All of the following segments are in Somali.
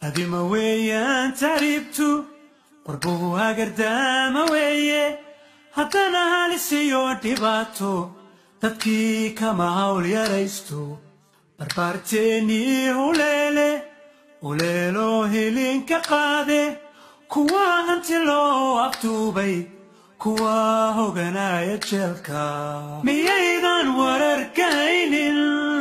adima weeyaan taariibtu qorbuhu hagardaama weeye haddana halisiyo dhibaato dadkii kama hawl yaraysto barbaarteennii huleele uleeloo hilinka qaade kuwa hanti loo aftuubay kuwa hoganaya jeelka miyaydan wararkaynin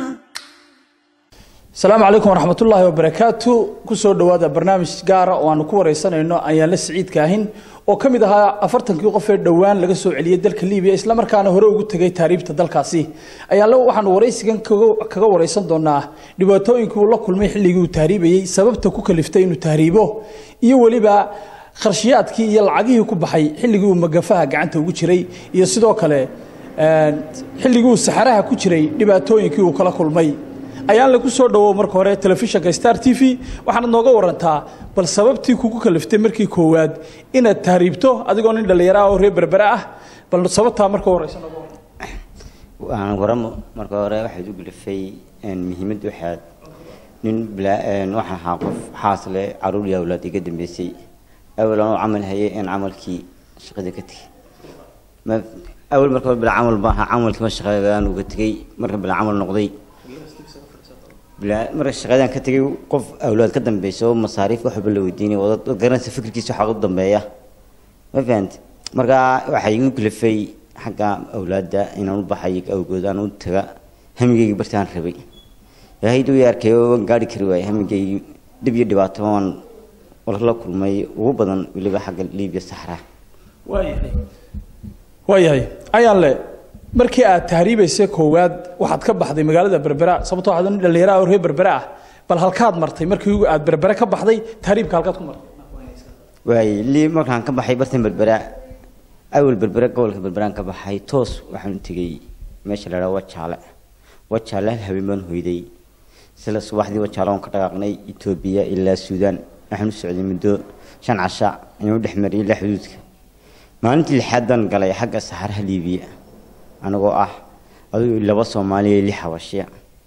asalaamu calaykum waraxmatullaahi wabarakaatu kusoo dhowaada barnaamij gaara oo aanu ku wareysanayno ayaanla siciidka ahin oo ka mid ahaa afartankii qof ee dhowaan laga soo celiyey dalka libiya islamarkaana hore ugu tegay taariibta dalkaasi ayaanle waxaanu waraysigan kaga wareysan doonaa dhibaatooyinkii uu la kulmay xilligii uu tahriibayey sababta ku kaliftay inuu tahriibo iyo weliba kharshiyaadkii iyo lacagihii ku baxay xilligii uu magafaha gacanta ugu jiray iyo sidoo kale xilligii uu saxaraha ku jiray dhibaatooyinkii uu kala kulmay ayaan lagu soo dhawow marka hore telefishinka star t v waxaanad nooga warantaa bal sababtii kugu kaliftay markii koowaad inaad tahriibto adigoo nin dhallinyaro ah oo reer berbere ah bal sababtaa marka horeysa nooga waran waxaan waramo marka hore waxaad u gulifay muhiimadda waxaad nin waxaan ahaa qof xaas leh caruur iyo awlaad iga dambeysay awal anoo camal hayay in camalkii shaqada ka tegay awal marka hore bila camal baaha camalkii ma shaqadaan uga tegay marka bila camal noqday marka shaqadan ka tegay qof awlaad ka dambeysa oo masaariif waxba la weydiinay oo dad garanaysa fikirkiisa waxaa u dambeeya ma fahanta marka waxay igu kalifay xagga awlaadda inaan u baxay awgood aan u taga hamigayga bartaan rabay ilaahay duu arkay oo waan gaari kari waayay hamigaygi dhib iyo dhibaato waan la kulmay ugu badan weliba xagga liibiya saxra waayahay waayahay ayaan le markii aad tahriibaysa koowaad waxaad ka baxday magaalada berbera sababtoo waxaad nin dhallinyaro ah oo reer berbere ah bal halkaad martay markii aad berbere ka baxday tahriibka halkaad ku martay waay lii markaan ka baxay bartan berbera awal berbera gobolka berberaan ka baxay toos waxaan tegay meesha la dhaha wajaale wajaale hal habeen baan hoyday sila subaxdii wajaale waan ka dhaqaaqnay etoobiya ilaa suudaan waxaan u socday muddo shan casha inuu dhex mariyay ilaa xuduudka maalintii lixaad baan galay xagga saxaraha liibiya anagoo ah adigu laba soomaaliya lix habashiya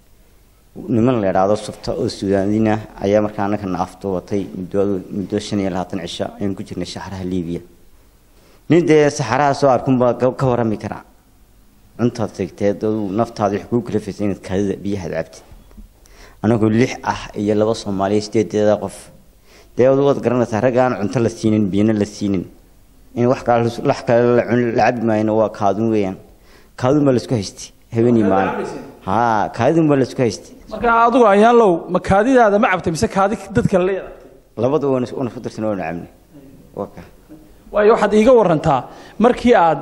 niman la idhaahdo sufta oo suudaanina ayaa markaa annagana afduubatay muddo muddo shan iyo labaatan cisho ayaan ku jirnay saxaraha liibiya nin dee saxaraha soo arkunbaa ka warami kara cuntaad tegteed adu naftaada wax kuu kalafaysa inaad kaadida biyahaad cabtid anagoo lix ah iyo laba soomaaliya sideedeeda qof dee adu waad garanaysaa ragga aan cunto la siinin biyana la siinin in wax kale wax kale la cabi maayna waa kaadun weeyaan kaadun baa laisku haystay habeenii maalin haa kaadun baa laisku haystay marka adigu ayaanlow ma kaadidaada ma cabtay mise kaadi dad kale la yeelatay labada wana wana ku darsan oo nacamne waka waayo waxaad iiga warantaa markii aad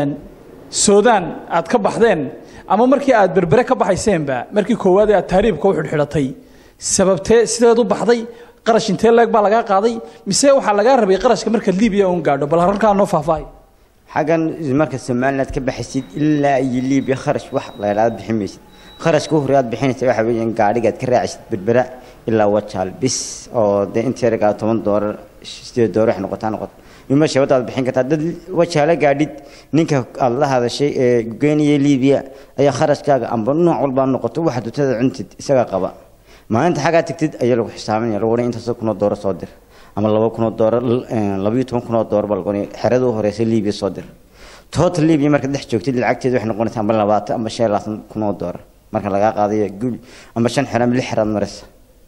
soodaan aad ka baxdeen ama markii aad berbere ka baxayseenba markii koowaad ee aad tahriibka u xidhxidhatay sababtee sideed u baxday qarash intee leeg baa lagaa qaaday mise waxaa lagaa rabay qarashka markaad libiya uun gaadho bal halkaa noo faahfaahay xaggan marka somaliland ka baxaysid ilaa iyo libiya kharash wax laydhaada bixin maysid kharashka u hore aad bixinaysa waxa weeyaan gaadhigaad ka raacisid berbera ilaa wajaal bis oo dee intii ragaa toban doolar sideed doolar wax noqotaa noqoto ima shabada aad bixin kartaa dad wajaala gaadhid ninka aad la hadashay ee geynaya libiya ayaa kharashkaaga amba nooc walbaa noqoto waxa dutada cuntid isagaa qaba maalinta xaggaa tagtid ayaa lagu xisaabinaya lagu odhan intaasoo kunoo dooro soo dir ama laba kunoo dooro labayo toban kunoo dooro baa lagu odhan xerada u horeysa libiya soo dir total libiya marka dhex joogtid lacagteeda waxay noqonaysaa amba labaatan amba shan labaatan kunoo dooro marka lagaa qaadayo gul amba shan xero ama lix xeraad maraysa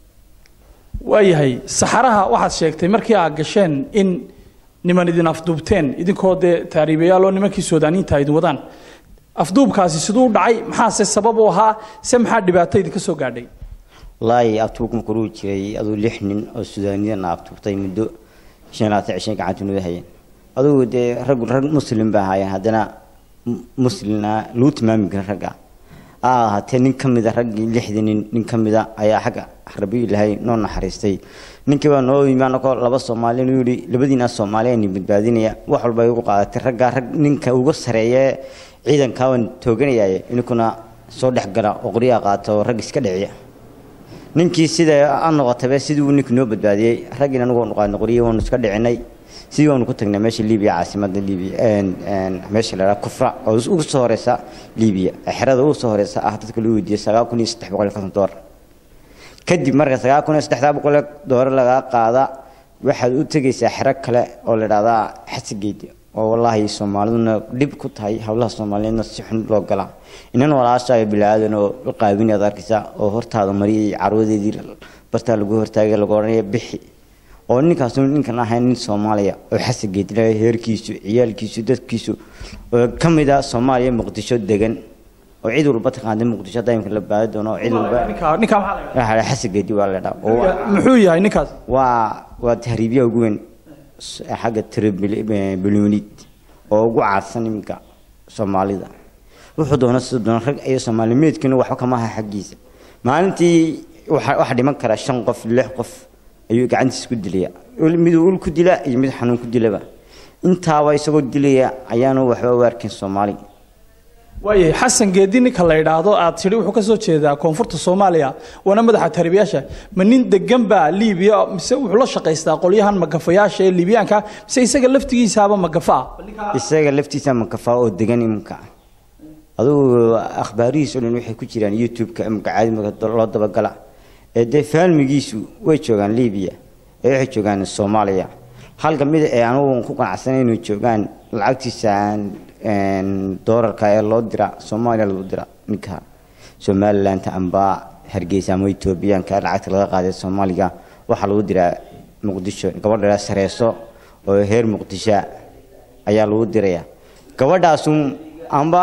waayahay saxaraha waxaad sheegtay markii aad gasheen in niman idin afduubteen idinkoo dee taariibayaal oo nimankii soodaaniyiinta idin wadaan afduubkaasi siduu u dhacay maxaase sabab u ahaa se maxaa dhibaato idinka soo gaadhay wallaahi abtuubka markuu rugi jiray aduu lix nin oo suudaaniyana abtuubtay muddo shan labaatan cishay gacanta nuda hayeen adugu dee rag rag muslim ba ahaayeen haddana muslimna lagu tilmaami kara ragga a ahaatee nin ka mida raggii lixdii nin nin ka mida ayaa xagga rabi ilaahay noo naxariistay ninkii baa noo yimi anagoo laba soomaali inuu yidhi labadiina soomaali ayni badbaadinaya wax walba ay ugu qaadatay raggaa rag ninka uga sareeya ciidankaa waan tooganayaaye ininkuna soo dhex gala oo qoryaha qaato rag iska dhiciya ninkii sida aan noqotayba sidii uu ninkii noo badbaadiyey raggiina anigu waanu qaadnay qoryihi waanu iska dhicinay sidii waanu ku tagnay meesha libiya caasimada libiya meesha la dhaha kufra oo ugu soo horeysa libiya xerada ugu soo horeysa ah dadka loo weydiiyey sagaal kun iyo saddex boqol iyo konton doolar kadib marka sagaal kun iyo saddexdaa boqol ee doolar lagaa qaada waxaad u tegaysaa xero kale oo la idhahdaa xasigeed oo wallaahi soomaaliduna dhib ku tahay howlaha soomaaliyeedna si xun loo galaa inan walaasha bilaadan oo la qaabin aad arkaysaa oo hortaada mariyay carwadeedii bartaa lagu hortaagay lagu odhanaya bixi oo ninkaasu ninkan ahayn nin soomaaliya oo xasigeed leh heerkiisu ciyaalkiisu dadkiisu oo ka mid ah soomaaliya muqdisho degan oo cid walba taqaana muqdisho hadda imika la baadi doono cid walba ninka ninka maxaa la waxaa la xasigeedi waa la dhaa oo waa- yidhaahdaa? muxuu yahay ninkaas waa waa tahriibyaha ugu weyn s- xagga tribilunid oo ugu caadsan iminka soomaalida wuxuu doona siduu doona rag iyo soomaalimeedkiina waxba kama aha xaggiisa maalintii waxa waxa dhiman kara shan qof lix qof ayuu gacantiisa ku dilaya Ul- miduu ul ku dila iyo mid xanuun ku dilaba intaaba isagoo dilaya ayaanu waxba u arkin soomaali waayahay xasan geedi ninka la idhaahdo aad tidhi wuxuu ka soo jeedaa koonfurta soomaaliya waana madaxa taribiyaasha ma nin degan baa liibiya mise wuxuu la shaqaystaa qolyahan magafayaasha ee liibiyaanka mise isaga laftigiisaaba magafa ah isaga laftiisa makafaa oo degan iminka adugu akhbaarihiis oo dhan waxay ku jiraan youtube-ka iminka caadi marka loo dabagala ee dee faalmigiisu way joogaan libiya ee waxay joogaan soomaaliya halka mid ee anugu ku qanacsanay inay joogaan lacagtiisa een, doolarka ee loo dira soomaaliya lagu dira ninka somaliland amba hargeysa ama etoobiyaanka lacagta laga qaaday soomaaliga waxaa lagu diraa muqdisho gabadha sareeso oo heer muqdisho ayaa lagu diraya gabadhaasu amba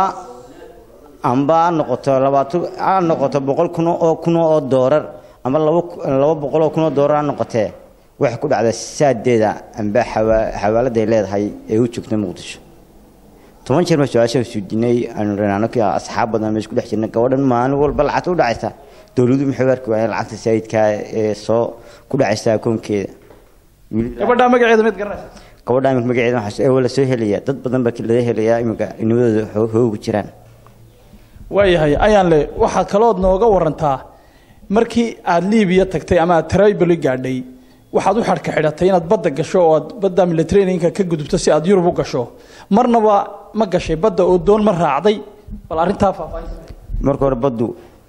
amba ha noqoto labaatan ha noqoto boqol kun oo kun oo doolar amba laba laba boqol oo kun oo doolar ha noqotee waxay ku dhacdaa saadeeda amba xawa- xawaaladay leedahay ee u joogta muqdisho toban jeer ma su-aasha suudinay aanu ranaano ka asxaab badan meesha ku dhex jirna gabadhan maalin walba lacagta u dhacaysa dowladuhu maxay u arki waayeen lacagta saayidka ee soo ku dhacaysa akoonkeeda gabadha magaceeda mid garanaysa gabadha iminka magaceeda waxaa ee waa la soo helaya dad badan baa laga helayaa iminka nimadooda xoo- hoogu jiraan waayahay ayaan le waxaad kalood nooga warantaa markii aad liibiya tagtay ama aad tribali gaadhay waxaad u xadhka xidhatay inaad badda gasho oo aad badda militarinka ka gudubto si aad yurub u gasho marnaba ma gashay badda oo doon ma raacday bal arrintaa faahfaahin marka hore baddu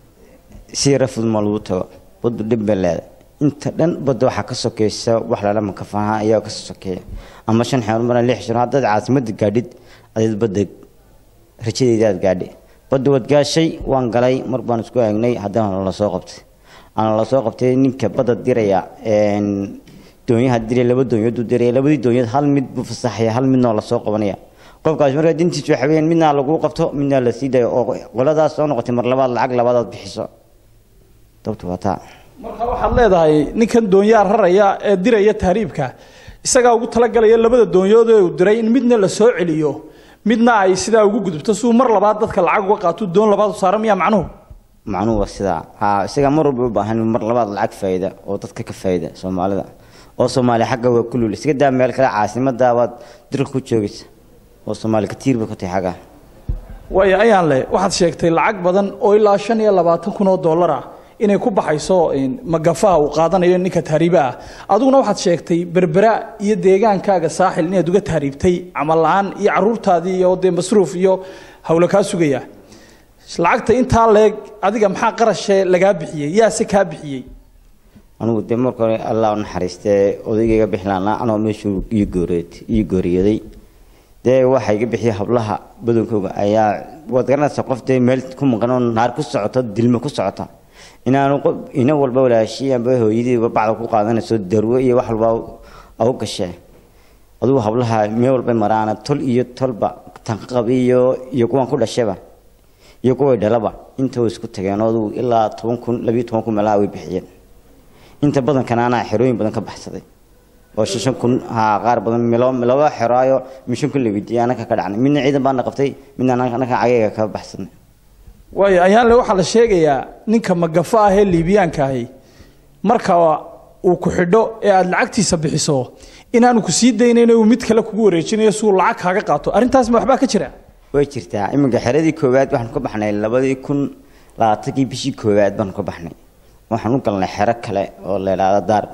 si rafud ma lagu tago baddu dhib bay leedahay inta dhan badda waxaa ka sokeysa wax lala makafaha ayaa ka sokeeya ama shan xeer mar lix shan haddaad caasimada gaadhid adeed badda rajadeeda aad gaadhi badda waad gaashay waan galay mar baan isku eegnay haddana la soo qabtay ana la soo qabtay ninka badda diraya een, doonyaha diraya laba doonyood uu diraya labadii doonyood hal mid buu fasaxaya hal midna waa lasoo qabanaya qofkaas markaa dintiisu waxa weeyaan midna lagu qabto midna la sii dayo oo qoladaas soo noqotay mar labaad lacag labaadaad bixiso dabtu waa taa marka waxaad leedahay ninkan doonyaa raraya ee diraya tahriibka isagaa ugu talagalaya labada doonyood ee uu diray in midna la soo celiyo midna ay sidaa ugu gudubto si uu mar labaad dadka lacag uga qaato doon labaad u saara miyaa macnuhu macnuhu waa sidaa ha isaga mar walba u baahan mar labaad lacag faa'iida oo dadka ka faa'iida soomaalida oo soomaaliya xagga waa ku lul iska daa meel kale caasimada baad dirka ku joogaysa oo soomaali ka tiirba ka tahay xagga waayo ayaan le waxaad sheegtay lacag badan oo ilaa shan iyo labaatan kun oo dollar ah inay ku baxayso in magafaha uu qaadanayo ninka tahriiba ah adiguna waxaad sheegtay berbera iyo deegaankaaga saaxil inaad uga tahriibtay camal la-aan iyo caruurtaadii iyo dee masruuf iyo hawlo kaa sugaya lacagta intaa leeg adiga maxaa qarashee lagaa bixiyey yaase kaa bixiyey anigu dee marka hore allah u naxariistee odaygayga bixilaanaa anoo meeshuu ii gooreed ii gooriyaday dee waxaa iga bixiyay hablaha badankooga ayaa waad garanaysaa qof dee meel ku maqan oo naar ku socota dilmo ku socota inaanu qof ina walba walaashii amba hooyadiiba bacda ku qaadanayso darwo iyo wax walba au gashee adugu hablaha meel walba maraana tol iyo tolba tanqab iyo iyo kuwan ku dhashaba iyo kuway dhalaba inta way isku tageen oo adugu ilaa toban kun labiyo toban kun meelaha way bixiyeen inta badankana anaa xerooyin badan ka baxsaday oo shan kun haa qaar badan milo laba xeraayo mishan kun la weydiiyay anaka ka dhacnay midna ciidan baana qabtay midna anaka cagayga ka baxsanay waayo ayaanle waxaa la sheegayaa ninka magafa ah ee liibiyaanka ahi marka uu ku xidho ee aad lacagtiisa bixiso inaanu ku sii daynayn uu mid kale kugu wareejinayo si uu lacag kaaga qaato arrintaas ma waxbaa ka jira way jirtaa iminka xeradii koowaad waxaan ka baxnay labadii kun labaatankii bishii koowaad baan ka baxnay waxaan u galnay xero kale oo la idhaahdo daarg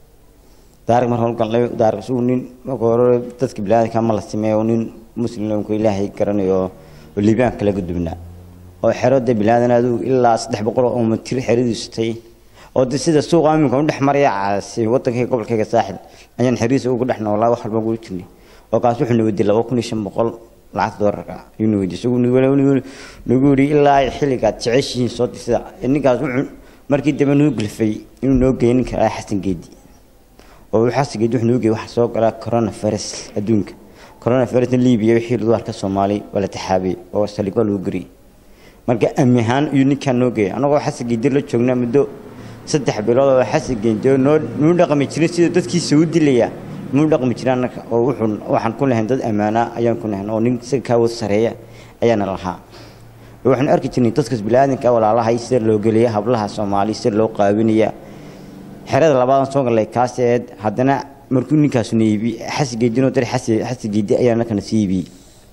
daarg markaan u galnay daarg isagu nin marka hore dadka bilaadanka ma la sameeyo nin muslimku ilaahay garanayo oo liibaan kala gudubnaa oo xero dee bilaadan adigu ilaa saddex boqol oo mitir xeradiisu tay oo de sida suuqa iminka u dhex maraya caasi wadankayga gobolkayga saaxil ayaan xiriis ugu dhex noolaa wax walba ugu jirnay oo kaas wuxuu na weydiiyey laba kun iyo shan boqol lacagta doolarka ayuu na weydiiyey isagu nagu yidhi ilaa xilligaad jeceshihiin soo disida ninkaas wuxuu markii dambe nuu gulfay inuu noo geeyo ninka ah xasan geedi oo uu xasan geedi wuxuu noo geeyey waxa soo galaa coronavirus adduunka coronavirusna libiya wixii dumarka soomaali waa la taxaabiyey oo saligo lagu geriyey marka amni ahaan ayuu ninkaan noo geeyay annagoo xasan geedi la joognaa muddo saddex bilood oo xasan geedi noo nuu dhaqmi jirin sida dadkiisa u dilaya nuu dhaqmi jirin annaga oo wuxuu waxaan ku lahayn dad ammaana ayaan ku lahayn oo nin isaga kaa wad sareeya ayaana lahaa waxaan arki jirnay dadkas biniaadanka walaalahay sida loo geliya hablaha soomaali sida loo qaabinaya xerada labaadan soo galay kaaseed haddana markuu ninkaasu na iibi xasigeedinoo dar xasigeedi ayaa nakana sii iibiyey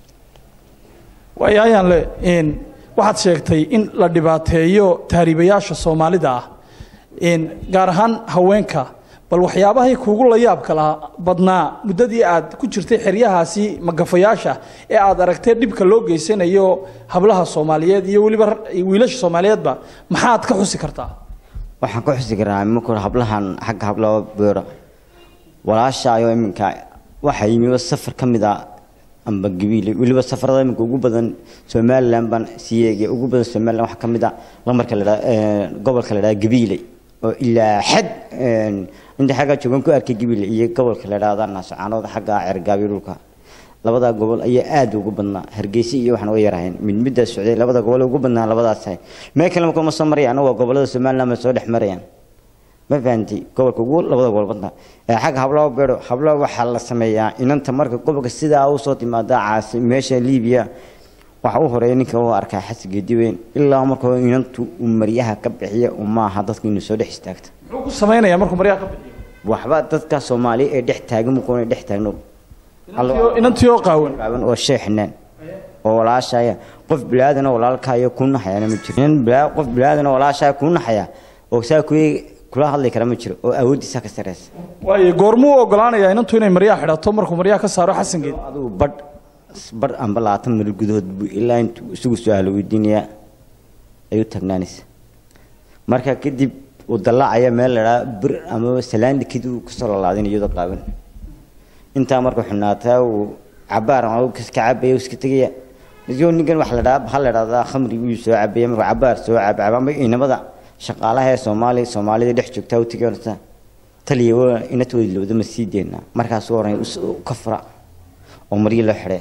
waayo ayaan le waxaad sheegtay in la dhibaateeyo tahriibayaasha soomaalida ah gaar ahaan haweenka bal waxyaabahay kuugu la yaabka lahaa badnaa muddadii aad ku jirtay xeryahaasi magafayaasha ee aad aragtay dhibka loo geysanayo hablaha soomaaliyeed iyo weliba wiilasha soomaaliyeedba maxaad ka xusi kartaa waxaan ka xusi karaa iminka hore hablahan xagga hablaba beero walaashaayo iminka waxaa yimiba safar ka mid a amba gabiile weliba safarada iminka ugu badan somaliland baan sii eegay ugu badan somaliland waxaa ka mid a lamarka la dhaa gobolka la dhaha gabiile oo ilaa xad inta xaggaa joogan ku arkay gabiile iyo gobolka la dhahda naasocaanood xagga cergaabiyo dhulka labadaa gobol ayaa aad ugu badnaa hargeysa iyo waxaan uga yarahayn mid middaa socday labada gobol ugu badnaa labadaas ahay meel kale marka ma soo marayaan waa gobolada somaliland ma soo dhex marayaan ma fahanti gobolka ugu labada gobol badnaa xagga hablaba beero hablaba waxaa la sameeyaa inanta marka gobolka sidaa usoo timaada caasi meesha libiya waxa u horeeya ninka u arkaa xasigeedi weyn ilaa marka inantu uu maryaha ka bixiya maaha dadka inuu soo dhex istaagta muxuu ku samaynayaa markuu maryaha ka bixiyo waxba dadka soomaaliya ee dhex taagan mukuuna dhex taagno inantii oo qaawan qaaban oo sheexnaan oo walaashaya qof bilaadan oo walaalkaayo ku naxayana ma jiro nin bilaa qof bilaadan oo walaashaya ku naxaya oo saa ku kula hadli kara ma jiro oo awoodiisa ka sareysa waayo goormuu u ogolaanayaa inantu inay maryaha xidhato markuu maryaha ka saaro xasangeed adigu badh badh amba labaatan mil gudahood buu ilaa intuu isagu su-aalo weydiinayaa ayuu taagnaanaysa marka kadib uu dallaacaya meel la dhaha bir ama salaandi kadib uu kasoo lalaadin iyadoo qaaban intaa marka xunaataa uu cabaar ka cabaya iska tegaya iyo ninkan wax la dhaha waxaa la dhahdaa khamri buu soo cabaya markuu cabaar soo cabcaba ama inamada shaqaalaha ee soomaali soomaalida dhex joogtaa u tegaysa taliya waa inatooda lowda ma sii deynaa markaas u oranay ka fura oo maryo loo xidhay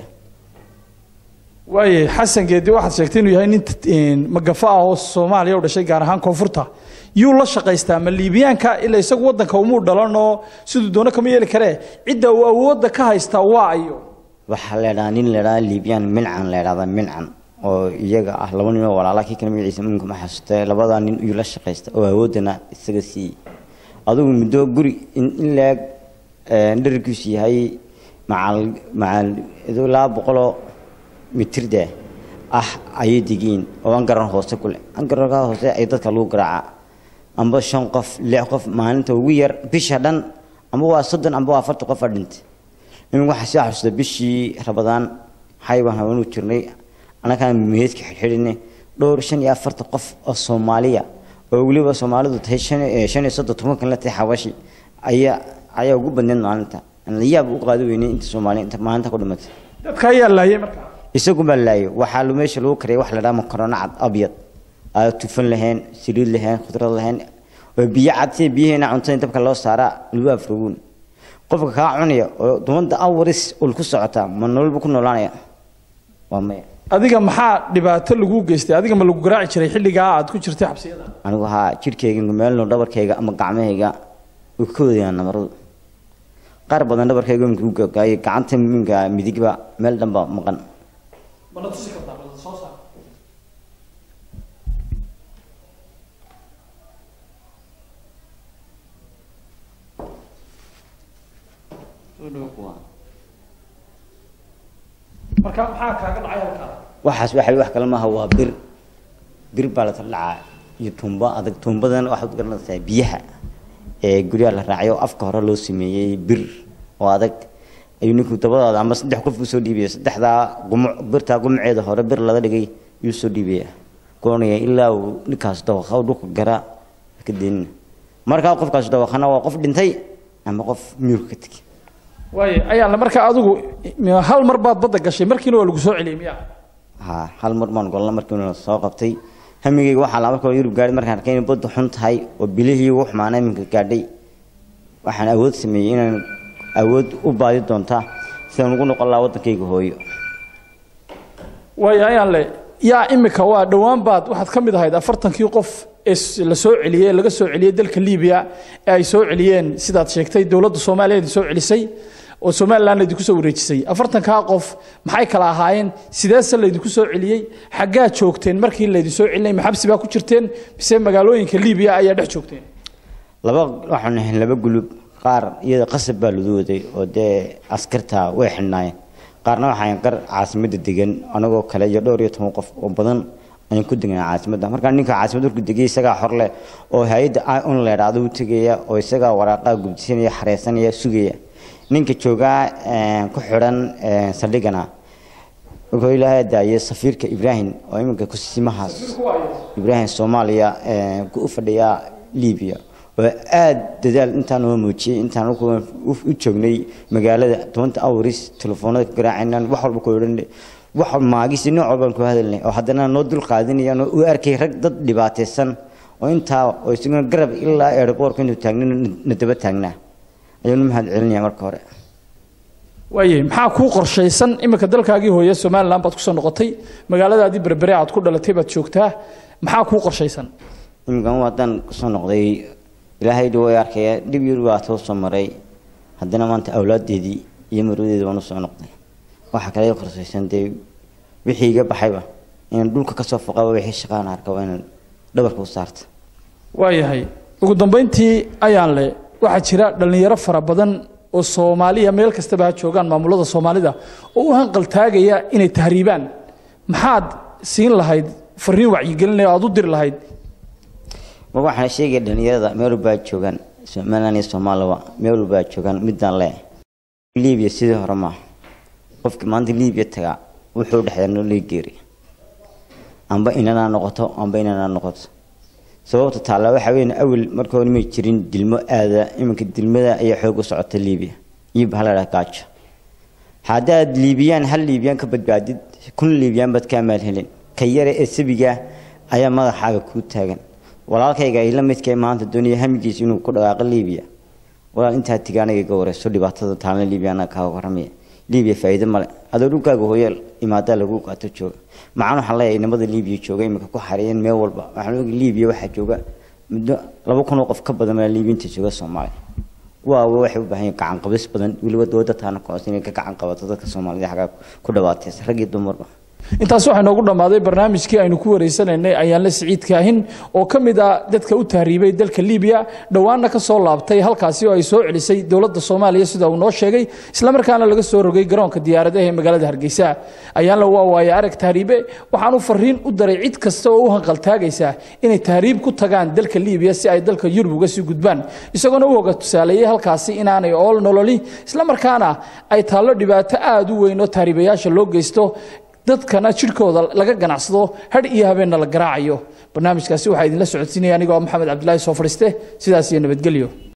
waaye xasan geedi waxaad sheegtay inuu yahay nin magafa ah oo soomaaliya u dhashay gaar ahaan koonfurta yuu la shaqaystaa ma liibiyaanka ilaa isagu waddanka umuu dhalan oo siduu doono kama yeeli karee cidda uu awoodda ka haystaa waa ayo waxaa la idhaha nin la idhaha liibiyaan mincan la idhahda mincan oo iyaga ah laba nin oo walaala kii kale magaciisa minka ma xasuustay labadaa nin iyuu la shaqaysta oo awooddana isaga siiyey adigu muddo guri in laag dherarkiisu yahay macal macal laba boqoloo mitirda ah ayay degiin oo angaran hoose kule angaranka hoose ay dadka lagu garaaca amba shan qof lix qof maalinta ugu yar bisha dhan amba waa soddon amba waa afartan qof a dhintay in waxaa soo xasuusta bishii rabadaan xaybaan haweenu jirnay annagaan meedka xidhxidhine dhowr shan iyo afartan qof oo soomaaliya oo weliba soomaalidu tahay shan shan iyo soddon tobankan la tahay xabashi ayaa ayaa ugu badneed maalinta layaab u qaadi weynay inta soomaaliya inta maalinta ku dhimatay dadka ayaa laayay markaa isagu baa laayo waxaa lu meesha lagu kariyay wax la dhaha makaroona cad abyad aa tufan lahayn saliid lahayn khudrad lahayn oo biyo cad sida biyaheena cuntada dabka loo saaraa lagu afroguun qofka kaa cunaya oo dumada awaris ul ku socota ma nololba ku noolaanaya waa maya adiga maxaa dhibaato lagu geystay adiga ma lagu garaaci jiray xilligaa aad ku jirtay xabsiyada anigu haa jirkayga meelno dhabarkayga ama gacmahayga way ka wadayaan namaradu qaar badan dhabarkayga minka u gagaayay gacanta minka midigba meel dhanba maqan mana tusi kartaa bal soo saar marka maxaa kaaga dhacay halkaa waxaas waxa wax kale maaha waa bir bir baa la taldhacaa iyo tumbo adag tumbadan waxaad u garanaysaa biyaha ee guryaha la raacay oo afka hore loo sameeyey bir oo adag ayuu ninku dabadaada ama saddex qof usoo dhiibaya saddexdaa gumuc birtaa gumuceeda hore bir laga dhigay yuu soo dhiibaya kulanaya ilaa uu ninkaas dawqa dhulka gara ka deenina markaa qofkaas dawaqana waa qof dhintay ama qof miyuurka ka tegay waayo ayaan le markaa adigu hal mar baad badda gashay markiina waa lagu soo celiyey miyaa ha hal mar baan golna markiina soo qabtay hamigayga waxaa la marka yurub gaadhay markaan arkay inay badda xun tahay oo bilihii ugu xumaana iminka gaadhay waxaan awood sameeyey inaan awood u baadi doontaa sidaan ugu noqon lahaa waddankayga hooyo waayo ayaan le yaa imika waa dhowaan baad waxaad ka mid ahayd afartankii qof ee la soo celiyey laga soo celiyey dalka libiya ee ay soo celiyeen sidaad sheegtay dowladda soomaaliya idin soo celisay oo somalilan laydinku soo wareejisay afartankaa qof maxay kala ahaayeen sideese laydinku soo celiyey xaggaa joogteen markii laydin soo celinay maxabsi baa ku jirteen mise magaalooyinka libiya ayaa dhex joogteen laba waxaan ahayn laba gulub qaar iyada qasab baa lagu waday oo dee askarta way xidhnaayeen qaarna waxaan qar caasimadda degan anagoo kale iyo dhowr iyo toban qof oo badan ayaan ku degnaa caasimadda markaa ninka caasimadda markuu degay isagaa xor leh oo hay-adda un la idhaahdo u tegaya oo isagaa waraaqaa gubdisanaya xareysanaya sugaya ninka joogaa ku xidhan saldhigana wuxuu ilaahay daayay safiirka ibraahim oo iminka kusimahaas ibraahim soomaaliya u fadhiyaa libiya oo aada dadaal intaan noo muujiyey intaan u joognay magaalada tobanka awris telefoonada ka garaacaynaan wax walba ku odhan wax maagisi nooc walbaan ku hadalnay oo haddana noo dul qaadinayaan oo u arkay rag dad dhibaataysan oo intaa oo isaguna garab ilaa aeroboortka intuu taagna na daba taagnaa ayaan u mahad celinaya marka hore waaye maxaa kuu qorshaysan iminka dalkaagii hooye somalilan baad kusoo noqotay magaaladaadii berbere aad ku dhalatay baad joogtaa maxaa kuu qorshaysan iminkan haddaan kusoo noqday ilaahay dhi way arkaya dhib yar waa soo soo maray haddana maanta awlaadeedii iyo marwadeedi baan usoo noqday waxaa kale qorsaysan dee wixii iga baxayba inaan dhulka kasoo foqaba wixii shaqaan arka waa inaan dhabarka u saarta waayahay ugu dambayntii ayaan le waxaa jira dhallinyaro fara badan oo soomaaliya meel kastaba ha joogaan maamulada soomaalida oo u hanqaltaagaya inay tahriibaan maxaad siin lahayd fariin wacyigelinaya aad u diri lahayd ma waxaan sheegaya dhalinyarada meel walbaa joogaan somaliland iyo soomaalaba meel walbaa joogaan midaan le libiya sidii hore maaha qofkii maanta libiya tagaa wuxuu dhexdaa noloi geeri amba inanaa noqoto amba inanaa noqoto sababta taalla waxa weyn awel marka hore may jirin dilmo aada iminka dilmada ayaa xoog u socota libiya iyo bahal ladhaha gaajo haddaad liibiyaan hal liibiyaan ka badbaadid kun liibiyaan baad kaa maal helin ka yare ee sabiga ayaa madaxaaga kuu taagan walaalkayga ay la midkay maanta doonaya hamigiisa inuu ku dhaqaaqo libiya walaal intaa tigaanaga iga wareyso dhibaatada taalna libiya annaga kaaga warramaya libiya faa'iido male adoo dhulkaaga hooyaal imaadaa lagu qaato jooga macaan waxaan leeyahay inamada libiya jooga imika ku xareeyeen meel walba waxaan ogi libiya waxaa jooga muddo laba kun oo qof ka badan maa liibiyinta jooga soomaaliya waa waxay u baahan yihin gacan qabis badan weliba dowladda taana ku inay ka gacan qabato dadka soomaalida xaggaa ku dhawaataysa rag iyo dumarba intaas waxaa noogu dhammaaday barnaamijkii aynu ku wareysanaynay ayaanle siciid kaahin oo ka mid ah dadka u tahriibay dalka libiya dhowaanna ka soo laabtay halkaasi oo ay soo celisay dowladda soomaaliya sida uu noo sheegay islamarkaana laga soo rogay garoonka diyaaradaha ee magaalada hargeysa ayaanle waa waaye arag tahriibe waxaanu fariin u daray cid kasta oo u hanqaltaagaysa inay tahriib ku tagaan dalka libiya si ay dalka yurub uga sii gudbaan isagoona u hoga tusaaleeyey halkaasi inaanay ool nololi islamarkaana ay taallo dhibaato aada u weyn oo tahriibayaasha loo geysto dadkana jidhkooda laga ganacsado hadh iyo habeenna la garaacayo barnaamijkaasi waxaa idinla socodsiinaya anigoo maxamed cabdilaahi soo fadhiiste sidaas iyo nabadgelyo